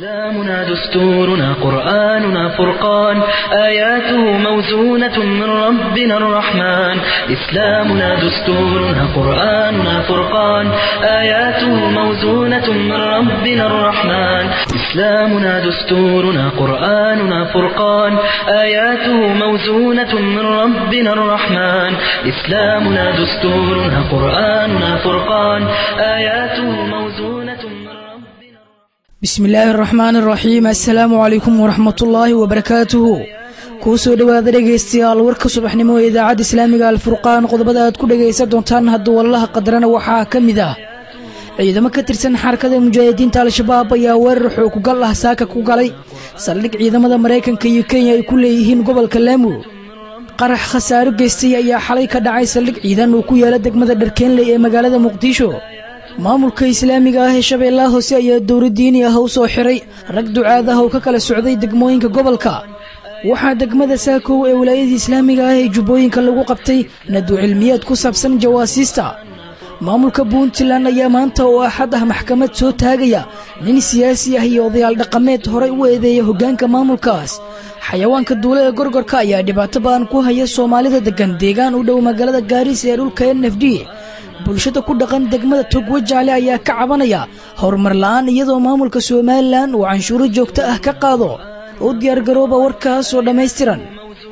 إسلامنا دستورنا قرآننا فرقان آياته موزونة من ربنا الرحمن إسلامنا دستورنا قرآننا فرقان آياته موزونة من ربنا الرحمن إسلامنا دستورنا قرآننا فرقان آياته موزونة من ربنا الرحمن إسلامنا دستورنا قرآننا فرقان آياته موزونة من ربنا bismi illaahi araxmaan araxiim assalaamu calaykum waraxmatullaahi wabarakaatuhu kuu soo dhowaada dhegaystayaal warka subaxnimo ee idaacadda islaamiga alfurqaan qodobada aad ku dhegaysan doontaan hadduu wallaha qadarana waxaa ka mid ah ciidamo ka tirsan xarakada mujaahidiinta al-shabaab ayaa weerar xookugal ah saaka ku galay saldhig ciidamada maraykanka iyo kenya ay ku leeyihiin gobolka laamu qarax khasaaro geystay ayaa xalay ka dhacay saldhig ciidan uu ku yaala degmada dharkeenley ee magaalada muqdisho maamulka islaamiga ah ee shabeellaha hoose ayaa dowla diini ah u soo xiray rag ducaad ah oo ka kala socday degmooyinka gobolka waxaa degmada saakow ee walaayadii islaamiga ah ee jubbooyinka lagu qabtay nadu cilmiyaad ku saabsan jawaasiista maamulka puntland ayaa maanta oo axad ah maxkamad soo taagaya nin siyaasi ah iyo odayaal dhaqameed horay u eedeeya hoggaanka maamulkaas xayawaanka duule ee gorgorka ayaa dhibaato badan ku haya soomaalida deggan deegaan u dhow magaalada gaariis ee dhulka n f d bulshada ku dhaqan degmada togwa jaale ayaa ka cabanaya horumar la'aan iyadoo maamulka somalilan uu canshuuro joogto ah ka qaado u diyaargarooba warkaas oo dhammaystiran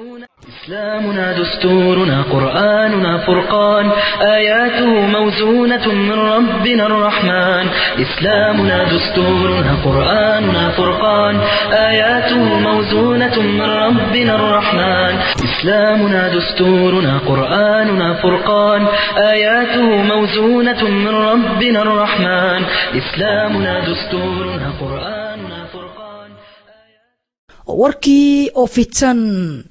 إسلامنا دستورنا قرآننا فرقان آياته موزونة من ربنا الرحمن إسلامنا دستورنا قرآننا فرقان آياته موزونة من ربنا الرحمن إسلامنا دستورنا قرآننا فرقان آياته موزونة من ربنا الرحمن إسلامنا دستورنا قرآننا فرقان warkii oo fidsan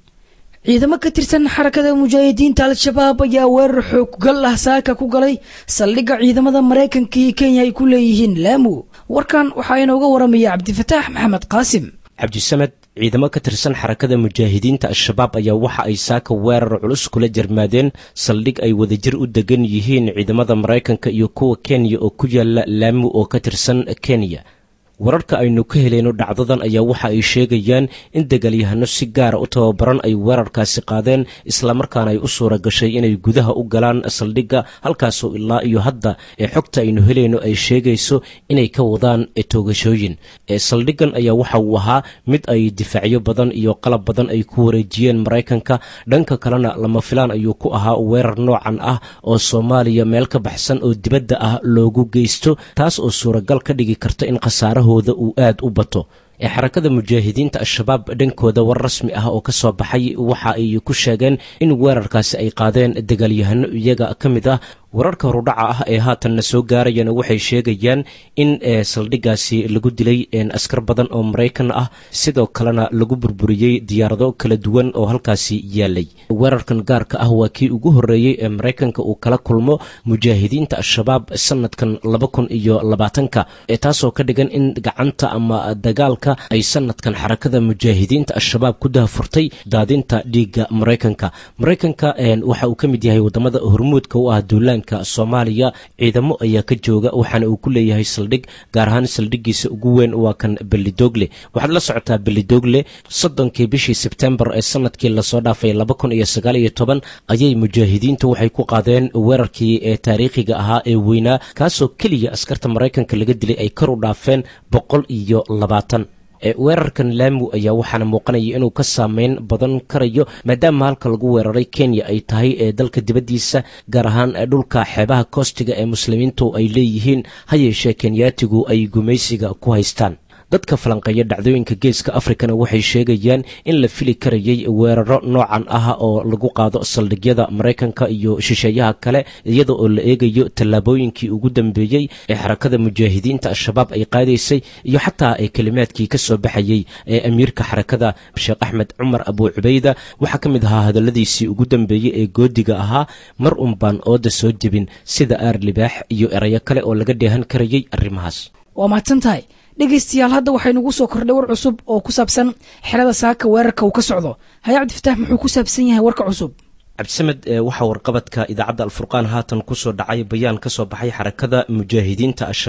ciidamo ka tirsan xarakada mujaahidiinta al-shabaab ayaa weerar xooggal ah saaka ku galay saldhigga ciidamada maraykanka iyo kenya ay ku leeyihiin laamu warkan waxaa inooga waramaya cabdifataax maxamed qaasim cabdisamed ciidamo ka tirsan xarakada mujaahidiinta al-shabaab ayaa waxa ay saaka weerar culus kula jarmaadeen saldhig ay wadajir u degan yihiin ciidamada maraykanka iyo kuwa kenya oo ku yaala laamu oo ka tirsan kenya wararka aynu ka heleyno dhacdadan ayaa waxa ay sheegayaan in dagaalyahano si gaara u tababaran ay weerarkaasi qaadeen islamarkaana ay u suura gashay inay gudaha u galaan saldhigga halkaasoo ilaa iyo hadda ee xogta aynu helayno ay sheegayso inay ka wadaan toogashooyin saldhiggan ayaa waxa uu ahaa mid ay difaacyo badan iyo qalab badan ay ku wareejiyeen maraykanka dhanka kalena lama filaan ayuu ku ahaa weerar noocan ah oo soomaaliya meel ka baxsan oo dibadda ah loogu geysto taas oo suuragal ka dhigi karta in khasaaraha uu aad u bato ee xarakada mujaahidiinta al-shabaab dhankooda war rasmi ah oo ka soo baxay waxa ay ku sheegeen in weerarkaasi ay qaadeen dagaalyahano iyaga ka mid ah wararka horudhaca ah ee haatanna soo gaarayana waxay sheegayaan in saldhiggaasi lagu dilay askar badan oo maraykan ah sidoo kalena lagu burburiyey diyaarado kala duwan oo halkaasi yaalay weerarkan gaarka ah waa kii ugu horreeyey ee maraykanka uu kala kulmo mujaahidiinta al-shabaab sanadkan laba kun iyo labaatanka taasoo ka dhigan in gacanta ama dagaalka ay sanadkan xarakada mujaahidiinta al-shabaab ku dahafurtay daadinta dhiigga maraykanka maraykanka waxa uu ka mid yahay wadamada hormuudka u ah duulaanka soomaaliya ciidamo ayaa ka jooga waxaana uu ku leeyahay saldhig gaar ahaan saldhiggiisa ugu weyn waa kan belidogle waxaad la socotaa belidogle soddonkii bishii sebtembar ee sanadkii lasoo dhaafay laba kun iyo sagaal iyo toban ayay mujaahidiintu waxay ku qaadeen weerarkii ee taariikhiga ahaa ee weynaa kaasoo keliya askarta maraykanka laga dilay ay kor u dhaafeen boqol iyo labaatan weerarkan laamu ayaa waxaana muuqanaya inuu ka saameyn badan karayo maadaama halka lagu weeraray kenya ay tahay ee dalka dibaddiisa gaar ahaan dhulka xeebaha koostiga ee muslimiintu ay leeyihiin ha yeeshee kenyaatigu ay gumaysiga ku haystaan dadka falanqeeya dhacdooyinka geeska afrikana waxay sheegayaan in la fili karayay weeraro noocan ah oo lagu qaado saldhigyada maraykanka iyo shisheeyaha kale iyada oo la eegayo tallaabooyinkii ugu dambeeyey ee xarakada mujaahidiinta al-shabaab ay qaadaysay iyo xataa ee kelimaadkii ka soo baxayey ee amiirka xarakada sheekh axmed cumar abuu cubayda waxaa ka mid ahaa hadalladiisii ugu dambeeyey ee goodiga ahaa mar un baan ooda soo jebin sida aar libaax iyo erayo kale oo laga dheehan karayay arrimahaas waa mahadsan tahay dhegaystayaal hadda waxaynugu soo kordhay war cusub oo ku saabsan xerada saaka weerarka uu ka socdo haya cabdifataax muxuu ku saabsan yahay warka cusub cabdisamed waxaa warqabadka idaacadda alfurqaan haatan kusoo dhacay bayaan ka soo baxay xarakada mujaahidiinta al-shabaab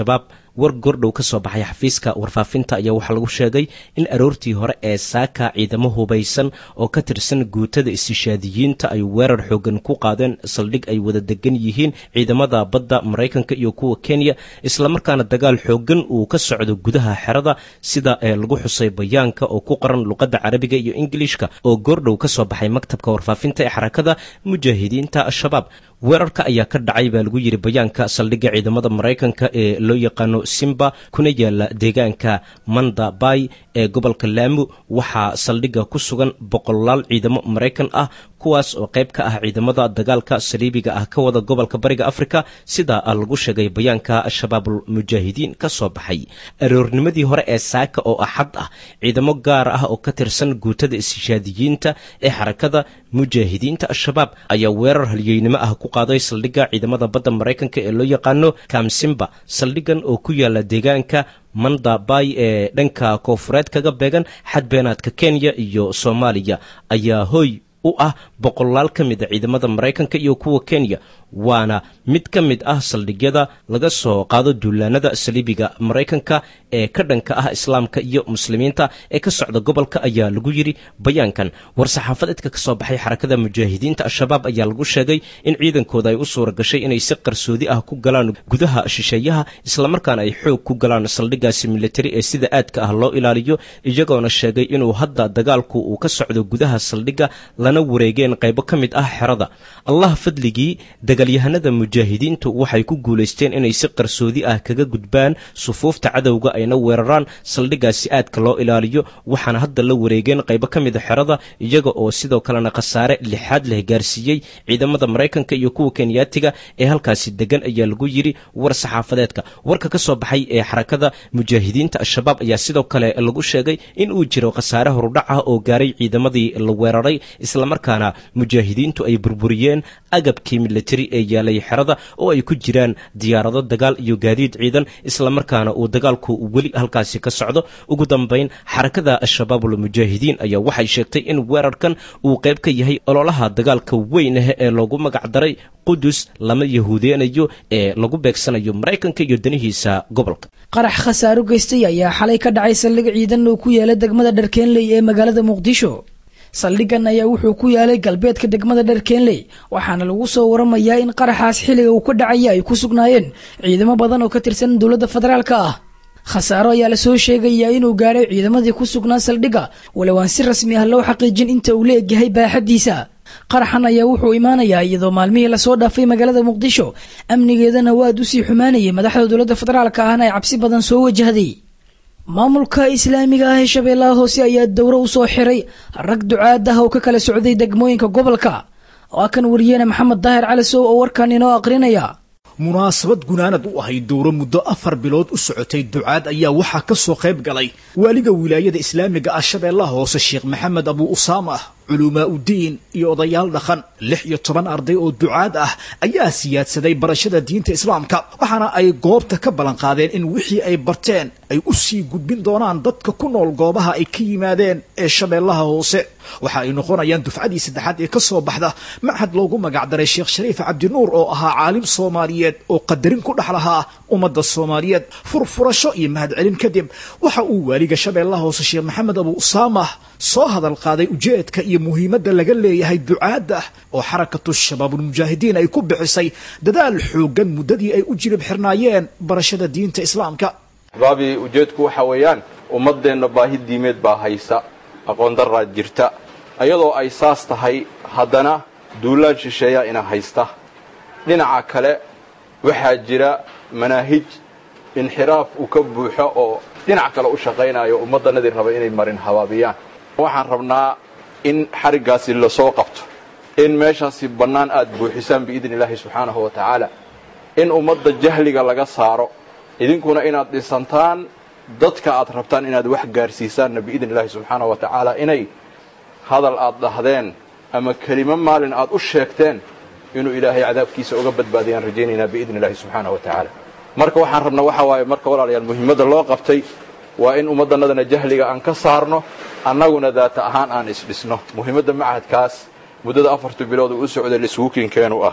war gordhow ka soo baxay xafiiska warfaafinta ayaa waxaa lagu sheegay in aroortii hore ee saaka ciidamo hubaysan oo ka tirsan guutada istishaadiyiinta ay weerar xoogan ku qaadeen saldhig ay wada degan yihiin ciidamada badda maraykanka iyo kuwa kenya islamarkaana dagaal xoogan uu ka socdo gudaha xerada sida ee lagu xusay bayaanka oo ku qoran luqadda carabiga iyo ingilishka oo goordhow ka soo baxay maktabka warfaafinta ee xarakada mujaahidiinta al-shabaab weerarka ayaa ka dhacay baa lagu yidhi bayaanka saldhigga ciidamada maraykanka ee loo yaqaano simba kuna yaala deegaanka manda bay ee gobolka laamu waxaa saldhigga ku sugan boqolaal ciidamo maraykan ah kuwaas oo qayb ka ah ciidamada dagaalka saliibiga ah ka wada gobolka bariga afrika sida lagu sheegay bayaanka shabaabul mujaahidiin ka soo baxay aroornimadii hore ee saaka oo axad ah ciidamo gaar ah oo ka tirsan guutada istishaadiyiinta ee xarakada mujaahidiinta al-shabaab ayaa weerar halyeynimo ah ku qaaday saldhigga ciidamada badda maraykanka ee loo yaqaano kamsimba saldhiggan oo ku yaala deegaanka manda bay ee dhanka koofureed kaga beegan xadbeenaadka kenya iyo soomaaliya ayaa hoy u ah boqolaal ka mid a ciidamada maraykanka iyo kuwa kenya waana mid ka mid ah saldhigyada laga soo qaado duulaanada saliibiga maraykanka ee ka dhanka ah islaamka iyo muslimiinta ee ka socda gobolka ayaa lagu yidhi bayaankan war-saxaafadeedka ka soo baxay xarakada mujaahidiinta al-shabaab ayaa lagu sheegay in ciidankooda ay u suura gashay inay si qarsoodi ah ku galaan gudaha shisheeyaha islamarkaana ay xoog ku galaan saldhigaasi militari ee sida aadka ah loo ilaaliyo iyagoona sheegay inuu hadda dagaalku uu ka socdo gudaha saldhigga lana wareegeen qaybo ka mid ah xerada allah fadligii dagaalyahanada mujaahidiintu waxay ku guulaysteen inay si qarsoodi ah kaga gudbaan sufuufta cadowga ayna weeraraan saldhiggaasi aadka loo ilaaliyo waxaana hadda la wareegeen qaybo ka mid a xerada iyaga oo sidoo kalena khasaare lixaad leh gaarsiiyey ciidamada maraykanka iyo kuwa kenyaatiga ee halkaasi degan ayaa lagu yidhi war saxaafadeedka warka ka soo baxay ee xarakada mujaahidiinta al-shabaab ayaa sidoo kale lagu sheegay in uu jiro khasaare horudhac ah oo gaaray ciidamadii la weeraray islamarkaana mujaahidiintu ay burburiyeen agabkii militari ee yaalay xerada oo ay ku jiraan diyaarado dagaal iyo gaadiid ciidan islamarkaana uu dagaalku weli halkaasi ka socdo ugu dambayn xarakada al-shabaabul mujaahidiin ayaa waxay sheegtay in weerarkan uu qayb ka yahay ololaha dagaalka weyn ah ee loogu magacdaray qudus lama yahuudeenayo ee lagu beegsanayo maraykanka iyo danihiisa gobolka qarax khasaaro geystay ayaa xalay ka dhacay saldhig ciidan oo ku yaala degmada dharkeenley ee magaalada muqdisho saldhiggan ayaa wuxuu ku yaalay galbeedka degmada dharkeenley waxaana lagu soo waramayaa in qaraxaas xilliga uu ka dhacaya ay ku sugnaayeen ciidamo badan oo ka tirsan dowladda federaalka ah khasaaro ayaa lasoo sheegayaa inuu gaadhay ciidamadii ku sugnaa saldhigga walow aan si rasmi ah loo xaqiijin inta uu la egyahay baaxaddiisa qaraxan ayaa wuxuu imaanayaa iyadoo maalmihii lasoo dhaafay magaalada muqdisho amnigeedana waa aad usii xumaanayay madaxda dowladda federaalka ahna ay cabsi badan soo wajahday maamulka islaamiga ah ee shabeellaha hoose ayaa dowro u soo xiray rag ducaad ah oo ka kala socday degmooyinka gobolka waa kan wariyeene maxamed daahir calisow oo warkan inoo aqrinaya munaasabad gunaanad u ahayd dowro muddo afar bilood u socotay ducaad ayaa waxaa ka soo qayb galay waaliga wilaayada islaamiga ah shabeellaha hoose sheekh maxamed abuu usaama culumaa udiin iyo odayaal dhaqan lix iyo toban arday oo ducaad ah ayaa siyaadsaday barashada diinta islaamka waxaana ay goobta ka ballanqaadeen in wixii ay barteen ay u sii gudbin doonaan dadka ku nool goobaha ay ka yimaadeen ee shabeellaha hoose waxa ay noqonayaan dufcadii saddexaad ee ka soo baxda machad loogu magacdaray sheekh shariif cabdinuur oo ahaa caalim soomaaliyeed oo qadarin ku dhex lahaa ummadda soomaaliyeed furfurasho iyo mahadcelin kadib waxa uu waaliga shabeellaha hoose sheekh maxamed abuu usaama soo hadal qaaday ujeedka iyo muhiimadda laga leeyahay ducaadda oo xarakatu shabaabulmujaahidiin ay ku bixisay dadaal xooggan muddadii ay u jilib xirnaayeen barashada diinta islaamka baabi ujeedku waxa weeyaan ummaddeenna baahi diimeed baa haysa aqoon daraad jirta iyadoo ay saas tahay haddana duulaan shisheeyaa ina haysta dhinaca kale waxaa jira manaahij inxiraaf uu ka buuxo oo dhinac kale u shaqaynayo ummaddanadii raba inay marin habaabiyaan waxaan rabnaa in xariggaasi lasoo qabto in meeshaasi bannaan aad buuxisaan biidni illaahi subxaanahu wa tacaala in ummadda jahliga laga saaro idinkuna inaad dhisantaan dadka aad rabtaan inaad wax gaarsiisaanna biidni illaahi subxaanahu wa tacaala inay hadal aad dhahdeen ama kelimo maalin aad u sheegteen inuu ilaahay cadaabkiisa uga badbaadiyaan rajaynaynaa biidni illaahi subxaanahu wa tacaala marka waxaan rabnaa waxaa waaye marka walaalayaal muhiimadda loo qabtay waa in ummaddannadana jahliga aan ka saarno annaguna daata ahaan aan isdhisno muhiimadda machadkaas muddada afartu bilood uu u socday liswukinkeenu ahaa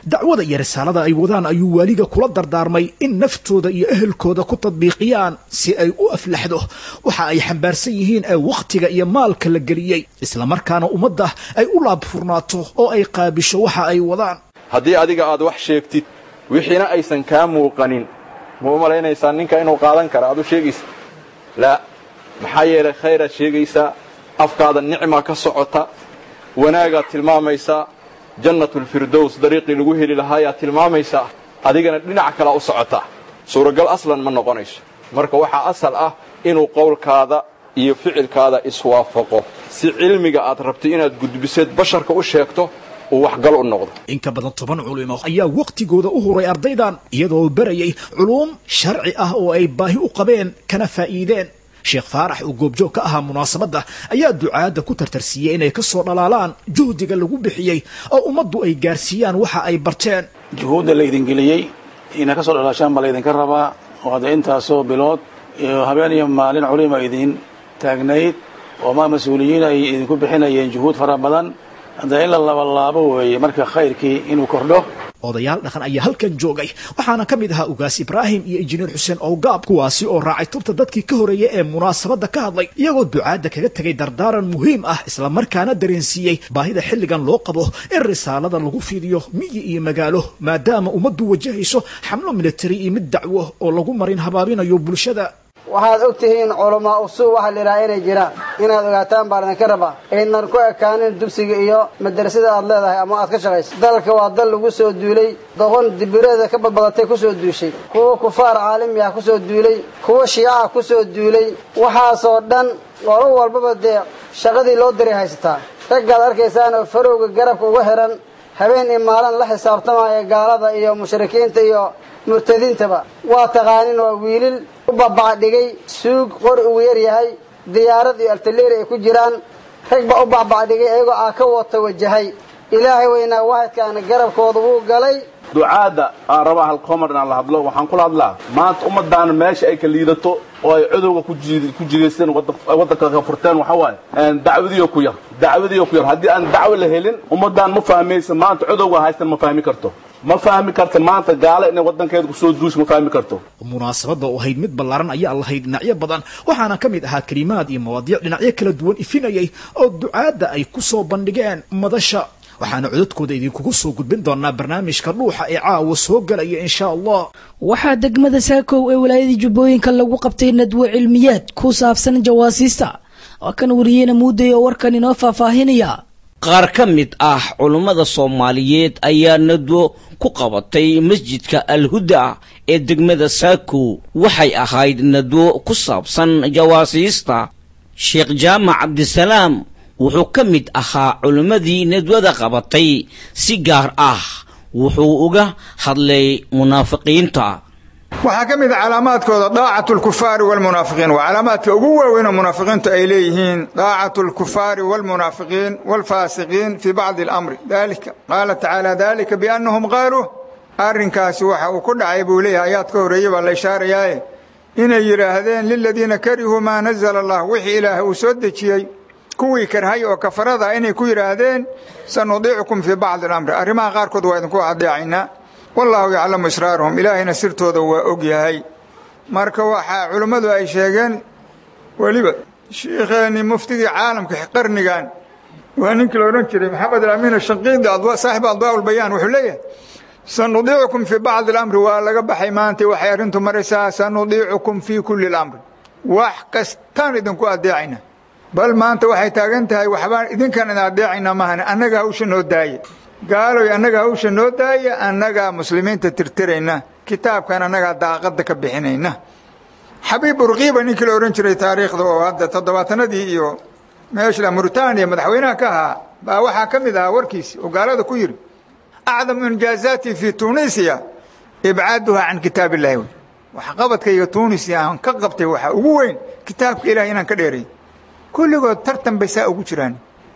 dacwada iyo risaalada ay wadaan ayuu waaliga kula dardaarmay in naftooda iyo ehelkooda ku tadbiiqiyaan si ay u aflaxdo waxa ay xambaarsan yihiin ee wakhtiga iyo maalka la geliyey islamarkaana ummadda ay u laabfurnaato oo ay qaabisho waxa ay wadaan haddii adiga aad wax sheegtid wixiina aysan kaa muuqanin ma u malaynaysaa ninka inuu qaadan kara aad u sheegaysa laa maxaa yeelay khayraad sheegaysaa afkaada nicmaa ka socota wanaagaad tilmaamaysaa jannatulfirdows dariiqii lagu heli lahaayaad tilmaamaysaa adigana dhinac kalea u socotaa suuragal aslan ma noqonayso marka waxaa asal ah inuu qowlkaada iyo ficilkaada iswaafaqo si cilmiga aad rabto inaad gudbiseed basharka u sheegto uu waxgal u noqdo in ka badan toban culimo ayaa wakhtigooda u huray ardaydan iyadoo barayay culuum sharci ah oo ay baahi u qabeen kana faa'iideen sheekh faarax oo goobjoog ka ahaa munaasabadda ayaa ducaadda ku tartarsiiyey inay ka soo dhalaalaan juhdiga lagu bixiyey oo ummaddu ay gaarsiiyaan waxa ay barteen juhuudda laydin geliyey inay ka soo dhalaashaan baa laydinka rabaa oo hadda intaasoo bilood iyo habeen iyo maalin culima idin taagnayd oo ma mas-uuliyiin ay idinku bixinayeen juhuud fara badan hadda in la labalaabo weeye marka khayrkii inuu kordho odayaal dhaqan ayaa halkan joogay waxaana ka mid ahaa ugaas ibraahim iyo injineer xuseen owgaab kuwaasi oo raacay tubta dadkii ka horreeyay ee munaasabadda ka hadlay iyagoo ducaadda kaga tegay dardaaran muhiim ah islamarkaana dareensiiyey baahida xilligan loo qabo in risaalada lagu fidiyo miyi iyo magaalo maadaama ummaddu wajahayso xamlo militari iyo mid dacwo oo lagu marin habaabinayo bulshada waxaad og tihiin culamaa usuu waxaa layidhaha inay jiraan inaad ogaataan baa idinka rabaa aynan ku ekaanin dugsiga iyo madrasada aad leedahay ama aad ka shaqayso dalka waa dal lagu soo duulay doqon dibireeda ka badbadatay ku soo duushay kuwa kufaar caalami ah ku soo duulay kuwa shiica ku soo duulay waxaasoo dhan qolo walbaba dee shaqadii loo diray haysataa raggaad arkaysaan oo farowga garabka uga xihan habeen iyo maalin la xisaabtamaya gaalada iyo mushrikiinta iyo murtadiintaba waa taqaanin waa wiilil u babacdhigay suug qori ugu yar yahay diyaarad iyo altaleeri ay ku jiraan rag baa u babacdhigay iyagoo aa ka wata wajahay ilaahay weynaa waahidkaana garabkooda wuu galay ducaadda aan rabaa halkoomar inaan la hadlo waxaan kula hadlaa maanta ummaddaana meesha ay ka liidato oo ay cudowga ku jidaysteen waddanka ka furteen waxaa waaye dacwadiyo ku yar dacwadiyo ku yar haddii aan dacwo la helin ummaddaan ma fahmaysa maanta cudowga haystan ma fahmi karto ma fahmi karta maanta gaalo inay waddankeeda kusoo duusha ma fahmi karto munaasabadda oo ahayd mid ballaaran ayaa lahayd dhinacyo badan waxaana ka mid ahaa kelimaad iyo mawaadiic dhinacyo kala duwan ifinayay oo ducaadda ay ku soo bandhigeen madasha waxaana codadkooda idinkugu soo gudbin doonaa barnaamijka dhuuxa ee caawa soo galaya insha allah waxaa degmada saakow ee walaayadii jubbooyinka lagu qabtay nadwo cilmiyaad ku saabsan jawaasiista waa kan wariyeyna muuday oo warkan inoo faahfaahinaya qaar ka mid ah culummada soomaaliyeed ayaa nadwo ku qabatay masjidka alhuda ee degmada saakow waxay ahayd nadwo ku saabsan jawaasiista sheekh jaamac cabdisalaam wuxuu ka mid ahaa culimmadii nadwada qabatay si gaar ah wuxuu uga hadlay munaafiqiinta waxaa ka mid a calaamaadkooda daacatu lkufaari walmunaafiqiin waa calaamaadka ugu waaweyn oo munaafiqiintu ay leeyihiin daacatu lkufaari walmunaafiqiin walfaasiqiin fii bacdi alamri dalika qaala tacaala dalika biannahum qaaluu arrinkaasi waxa uu ku dhacay buu leeyahay ayaad ka horreeyey baa la ishaarayaaye inay yidhaahdeen liladiina karihuu maa nazala allah wixii ilaahay uu soo dejiyey kuwii karhay oo kafarada inay ku yidhaahdeen sanudiicukum fii bacdi alamri arrimaha qaarkood waa idinku adeecaynaa wallaahu yaclamu israarahum ilaahayna sirtooda waa og yahay marka waxaa culimmadu ay sheegeen weliba shiikheennii muftigii caalamka qarnigan waa ninkii la odhan jiray maxamed alaamiin ashanqiidi saaxibu adwaa ulbayaan wuxuu leeyahay sanudiicukum fii bacdi alamri waa laga baxay maanta waxay arrintu maraysaa sanudiicukum fii kulli alamri wax kastaan idinku adeecayna bal maanta waxay taagan tahay waxbaan idinkan idin adeecaynaa mahane annaga hawsha noo daaya gaaloy annaga hawsha noo daaya annagaa muslimiinta tirtirayna kitaabkan annagaa daaqadda ka bixinayna xabiib burkiiba ninkii la odhan jiray taariikhda oo hadda toddobaatanadii iyo meeshla muritaaniya madaxweynaha ka ahaa baa waxaa ka mid ahaa warkiisi oo gaalada ku yidhi acdamu injaazaati fii tunisiya ibcaaduha can kitaab illahi wey waxqabadkayga tunisiya aan ka qabtay waxaa ugu weyn kitaabka ilahay inaan ka dheeray kulligood tartan bay saa ugu jiraan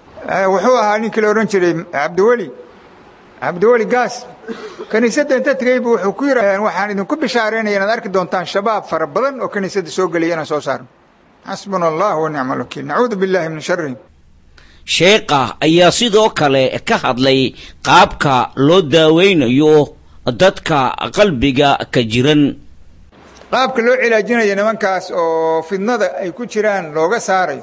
wuxuu ahaa ninkii la odhan jiray cabdiweli cabdiweli gaas kiniisadda inta tegeybu wuxuu ku yidhi waxaan idinku bishaaraynaya inaad arki doontaan shabaab fara badan oo kiniisadda soo gelaya inaan soo saarno xasbuna allah wa nicma alwakiil nacuudu billahi min sharihim sheekha ayaa sidoo kale ka hadlay qaabka loo daaweynayo dadka qalbiga ka jiran qaabka loo cilaajinayo nimankaas oo fidnada ay ku jiraan looga saarayo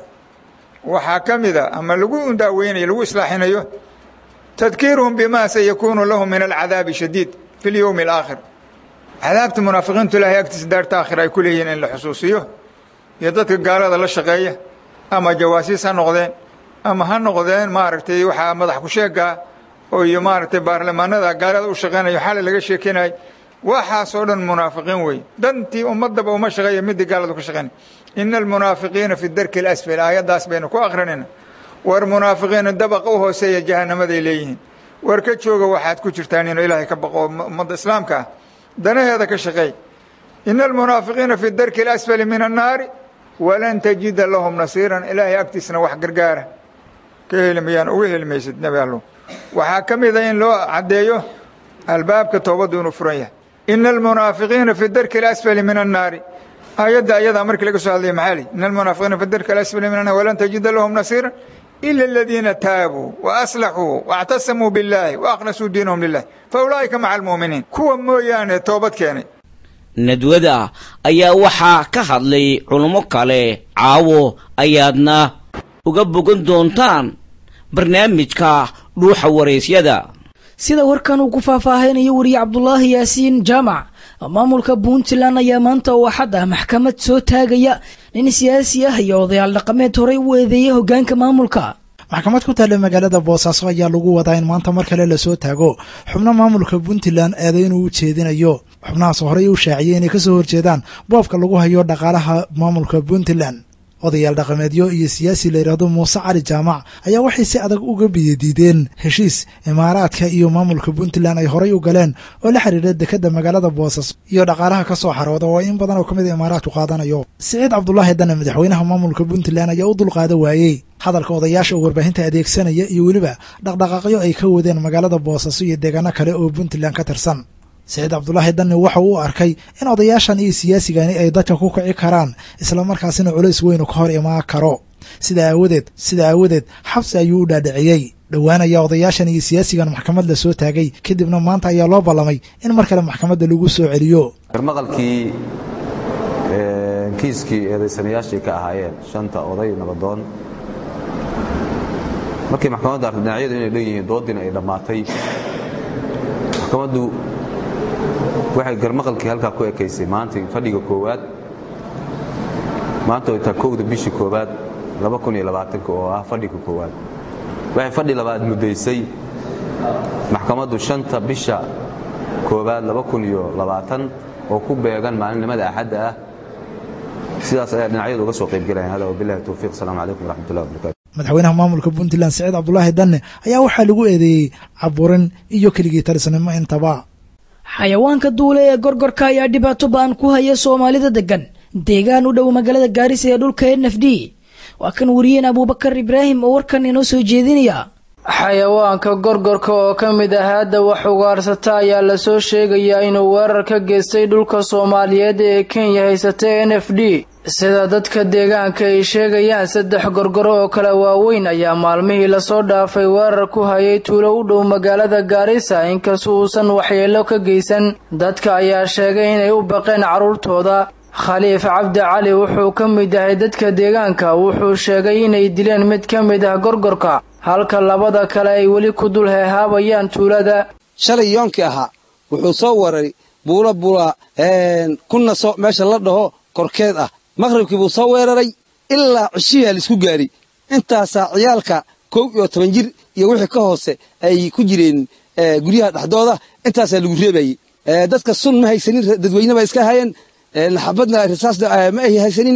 waxaa ka mid a ama lagu daaweynayo lagu islaaxinayo tadkiiruhum bima sayakuunu lahum min alcadaabi shadiid fi lyowmi alaakhir cadaabta munaafiqiintu ilaahay agtiisa daarta aakhir ay ku leeyihiin in la xusuusiyo iyo dadka gaalada la shaqeeya ama jawaasiis ha noqdeen ama ha noqdeen maaragtay waxaa madax ku sheegaa oo iyo maaragtay baarlamaanada gaalada u shaqeynayo xalay laga sheekenayo waxaasoo dhan munaafiqiin wey dantii ummadaba uma shaqeeya midii gaaladu ka shaqeynay ina almunaafiqiina fi darki alasfal aayaddaas baynu ku akrinayna war munaafiqiina dabaqa u hooseeya jahanamaday leeyihiin war ka jooga waxaad ku jirtaan inuu ilaahay ka baqo ummadda islaamka ah danaheeda ka shaqeey ina almunaafiqiina fi darki alasfali min annaari walan tajida lahum nasiiran ilaahay agtiisna wax gargaara ka helimayaan uga helimaysid nebi allo waxaa ka mid a in loo caddeeyo albaabka toobaddu inuu furan yahay ina almunaafiqiina fi darki alasfali min annaari aayadda ayadaa markii laga soo hadlaya maxaa li ina almunaafiqiina fi darki alasfali min annaari walan tajida lahum nasiiran ila aladiina taabuu waaslaxuu waاctasamuu biاllaahi waaklasuu diinahum lilah faulaa'ika maca almu'miniin kuwa mooyaane toobad keenay nadwada ayaa waxaa ka hadlay culummo kale caawo ayaadna uga bogan doontaan barnaamijka dhuuxa waraysyada sida warkan uu ku faahfaahaynayo weriye cabdulaahi yaasiin jaamac maamulka puntland ayaa maanta oo axad ah maxkamad soo taagaya nin siyaasi ah iyo odayaal dhaqameed horey u eedeeyay hoggaanka maamulka maxkamad ku taalla magaalada boosaaso ayaa lagu wadaa in maanta mar kale lasoo taago xubno maamulka puntland eedayn uu jeedinayo xubnahaas horey u shaaciyey inay kasoo horjeedaan boobka lagu hayo dhaqaalaha maamulka puntland odayaal dhaqameedyo iyo siyaasi la yidhaahdo muuse cali jaamac ayaa waxay si adag uga biyadiideen heshiis imaaraadka iyo maamulka puntland ay horay u galeen oo la xiriira dekadda magaalada boosaaso iyo dhaqaalaha ka soo xarooda oo in badan oo ka mid a imaaraadku qaadanayo siciid cabdulaahi dane madaxweynaha maamulka puntland ayaa u dulqaada waayey hadalka odayaasha oo warbaahinta adeegsanaya iyo weliba dhaqdhaqaaqyo ay ka wadeen magaalada boosaaso iyo deegaano kale oo puntland ka tirsan saciid cabdulaahi danni waxa uu arkay in odayaashan iyo siyaasigani ay dadka ku kici karaan islamarkaasina culays weynu ka hor imaan karo sida aawadeed sida aawadeed xabsi ayuu u dhaadhiciyey dhowaan ayaa odayaashan iyo siyaasigan maxkamad la soo taagay kadibna maanta ayaa loo ballamay in mar kale maxkamadda lagu soo celiyo garmaqalkii kiiskii eedaysanayaashii ka ahaayeen shanta oday nabadoon markii maxkamadda artay dhinacyadu inay dhan yihiin doodiina ay dhammaatay maxkamaddu waxay garmaqalkii halkaa ku ekaysay maanta fadhiga koowaad maanta way taa kowda bishii koowaad oo ah fadhiga koowaad waxay fadhi labaad muddaysay maxkamaddu shanta bisha koowaad oo ku beegan maalinimada axadda ah sidaas ayaa dhinacyadu uga soo qaybgelayan hada wabilahi towfiiq asalaamu calaykum waraxmatullahi wabarakatu madaxweynaha maamulka puntland saciid cabdulaahi danne ayaa waxaa lagu eedeeyey caburin iyo keligii talisnimo intaba xayawaanka duule ee gorgorka ayaa dhibaato ba-an ku haya soomaalida degan deegaan u dhow magaalada gaarisa ee dhulka n f d waa kan wariyeen abuubakar ibraahim oo warkan inoo soo jeedinaya xayawaanka gorgorka oo ka mid ah hadda wax ugaarsata ayaa lasoo sheegayaa inuu weerar ka geystay dhulka soomaaliyeed ee kenya haysata n f d sida dadka deegaanka ay sheegayaan saddex gorgoro oo kale waaweyn ayaa maalmihii lasoo dhaafay weerar ku hayay tuulo u dhow magaalada gaarisa inkasta uusan waxyeelo ka geysan dadka ayaa sheegay inay u baqeen carruurtooda khaliif cabdi cali wuxuu ka mid yahay dadka deegaanka wuxuu sheegay inay dileen mid ka mid ah gorgorka halka labada kale ay weli ku dul heehaabayaan tuulada shalay yoonkii ahaa wuxuu soo waray buula buula ku naso meesha la dhaho korkeed ah maqhribkii buu soo weeraray ilaa cishiyaa laisku gaari intaasaa ciyaalka kow iyo toban jir iyo wixii ka hoose ay ku jireen guryaha dhexdooda intaasaa lagu reebayey dadka sun ma haysanin dadweyne ba iska hayeen xabadna risaasna ma ay haysanin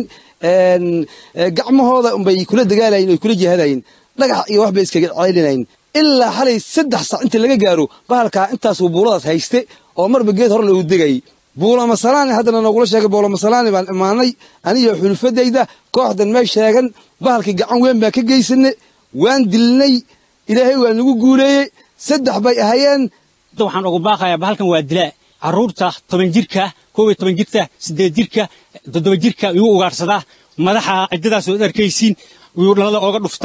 gacmahooda unbay kula dagaalayen oy kula jihadayen dhagax iyo wax bay iskaga ceelinayn ilaa xalay saddex sac inta laga gaaro bahalkaa intaasuu buuladaas hayste oo marba geed hor loogu degayay buulamasalaani haddana noogula sheegay buulamasalaani baan imaanay aniyo xulufadayda kooxdan may sheegan bahalkii gacan weyn baan ka geysane waan dilnay ilaahay waa nagu guuleeyey saddex bay ahayeen waxaan ugu baaqayaa bahalkan waa dilaa carruurta toban jirka koob iyo toban jirka siddeed jirka toddoba jirka yuu ugaadhsadaa madaxa ciddadaas ood arkaysiin yuu dhalada ooga dhuftaa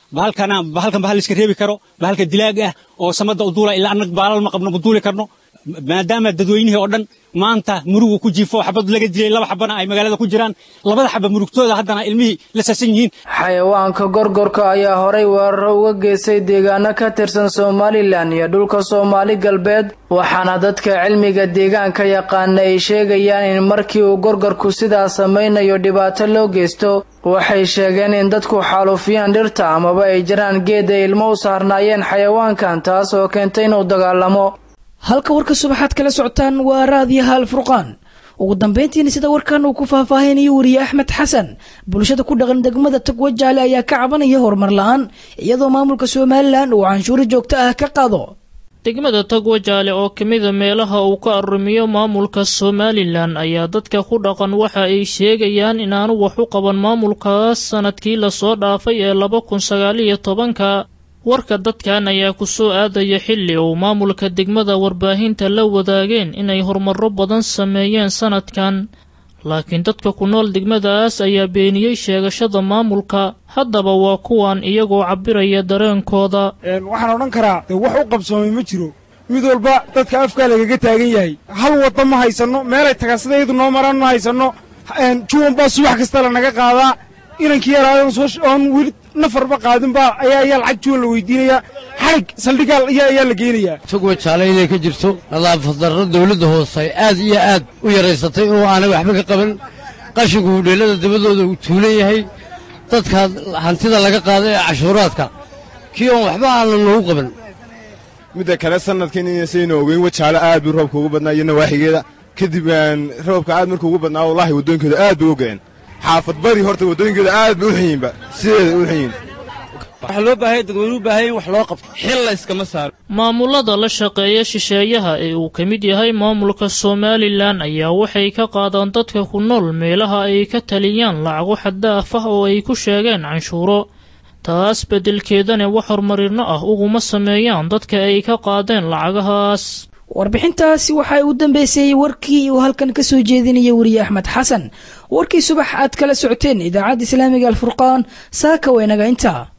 bahalkana bahalkan bahal iska reebi karo bahalka dilaag ah oo samada u duula ilaa annaga baalal ma qabno ma duuli karno maadaama dadweynihii oo dhan maanta murugu ku jiifo xabad laga dilay laba xabana ay magaalada ku jiraan labada xaba murugtooda haddana ilmihii la saasan yihiin xayawaanka gorgorka ayaa horay weeraro uga geystay deegaano ka tirsan somalilan iyo dhulka soomaali galbeed waxaana dadka cilmiga deegaanka yaqaana ay sheegayaan in markii uu gorgorku sidaa samaynayo dhibaato loo geysto waxay sheegeen in dadku xaalufiyaan dhirta amaba ay jiraan geed ay ilmo u saarnaayeen xayawaankan taas oo keentay inuu dagaalamo halka warka subaxaad kala socotaan waa raadiyaha alfurqaan ugu dambayntiina sida warkan uu ku faahfaahinayo wariye axmed xasan bulshada ku dhaqan degmada tagwajaale ayaa ka cabanaya horumar la-aan iyadoo maamulka somalilan uu canshuuro joogto ah ka qaado degmada tagwajaale oo ka mida meelaha uu ka arrimiyo maamulka somalilan ayaa dadka ku dhaqan waxa ay sheegayaan inaanu wax u qaban maamulkaas sanadkii lasoo dhaafay ee laba kun sagaaliyo tobanka warka dadkan ayaa ku soo aadaya xilli uu maamulka degmada warbaahinta la wadaageen inay horumarro badan sameeyeen sanadkan laakiin dadka ku nool degmadaas ayaa beeniyey sheegashada maamulka haddaba waa kuwan iyagoo cabbiraya dareenkooda waxaan odhan karaa de wax u qabsoomay ma jiro mid walba dadka afkaa lagaga taagan yahay hal wadda ma haysanno meelay tagaasadayadu noo maraan ma haysanno juwan baa subax kasta lanaga qaadaa inankii yaraadan soo oon weli nafarba qaadinba ayaa ayaa lacag juwan la weydiinayaa xarig saldhigaal ayaa ayaa la geynayaa togwa jaale inay ka jirto nadaafad darro dawladda hoose ay aad iyo aad u yaraysatay oo aanay waxba ka qaban qashinku hudheellada dabadooda uu tuulan yahay dadka hantida laga qaada ee cashuuraadka kii oon waxba aanan noogu qaban midda kale sanadkan inaynu ogeyn wajaale aad buu roobka ugu badnaa iyo nawaaxigeeda kadib roobka aad markuu ugu badnaa wallaahi waddooyinkooda aad bay u ga'een xaafad bari horta waddooyinkeeda aad bay u xiyinba sideeda u xiyin waxaa loo baahaya dadweynuhu baahaya in wax loo qabto xil la iskama saaro maamulada la shaqeeya shisheeyaha ee uu ka mid yahay maamulka somalilan ayaa waxay ka qaadaan dadka ku nool meelaha ay ka taliyaan lacago xaddaaf ah oo ay ku sheegeen canshuuro taas beddelkeedana wax horumarinno ah uguma sameeyaan dadka ay ka qaadeen lacagahaas warbixintaasi waxaa u dambeysayey warkii uu halkan ka soo jeedinaya weriye axmed xasan warkii subax aad kala socoteen idaacadda islaamiga alfurqaan saaka waynaga intaa